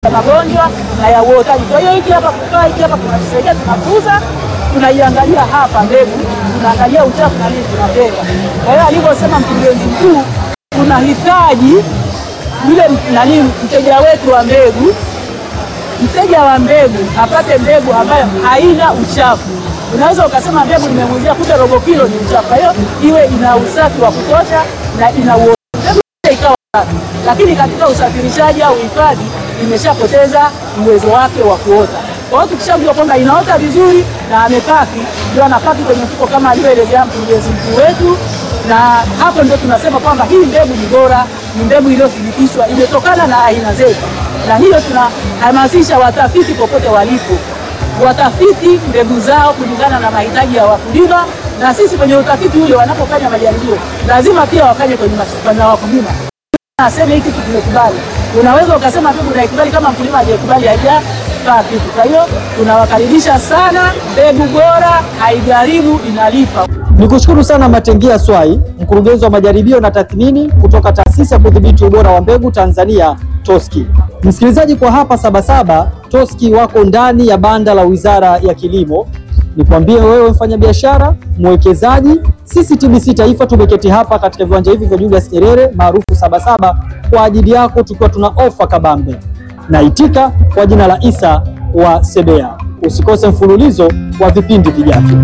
ya magonjwa na ya uotaji. Kwa hiyo hiki hapa kukaa hiki hapa kunatusaidia, tunakuza, tunaiangalia hapa mbegu, tunaangalia uchafu na nini, tunabeba. Kwa hiyo alivyosema mkurugenzi mkuu, tunahitaji yule nani, mteja wetu wa mbegu, mteja wa mbegu apate mbegu ambayo haina uchafu. Unaweza ukasema mbegu nimemuuzia kumbe robo kilo ni uchafu. Kwa hiyo iwe ina usafi wa kutosha na ina uo- mbegu ikawa safi, lakini katika usafirishaji au uhifadhi imeshapoteza uwezo wake wa kuota. Kwa hiyo tukishajua kwamba inaota vizuri na amepaki, ndio anapaki kwenye mfuko kama alivyoelezea mkurugenzi mkuu wetu, na hapo ndio tunasema kwamba hii mbegu ni bora, ni mbegu iliyothibitishwa, imetokana na aina zetu, na hiyo tunahamasisha watafiti popote walipo watafiti mbegu zao kulingana na mahitaji ya wakulima, na sisi kwenye utafiti ule wanapofanya majaribio lazima pia wafanye kwenye mashamba ya wakulima aseme hiki kitu tumekubali. Unaweza ukasema mbegu unaikubali kama mkulima hajakubali hajafaa kitu. Kwa hiyo tunawakaribisha sana, mbegu bora haigharimu, inalipa. Nikushukuru sana Matengia Swai, mkurugenzi wa majaribio na tathmini kutoka taasisi ya kudhibiti ubora wa mbegu Tanzania TOSCI. Msikilizaji, kwa hapa Sabasaba TOSCI wako ndani ya banda la Wizara ya Kilimo. Nikwambie wewe mfanyabiashara, mwekezaji, sisi TBC Taifa tumeketi hapa katika viwanja hivi vya Julius Nyerere maarufu Sabasaba kwa ajili yako, tukiwa tuna ofa kabambe. Naitika kwa jina la Isa wa Sebea. Usikose mfululizo wa vipindi vijavyo.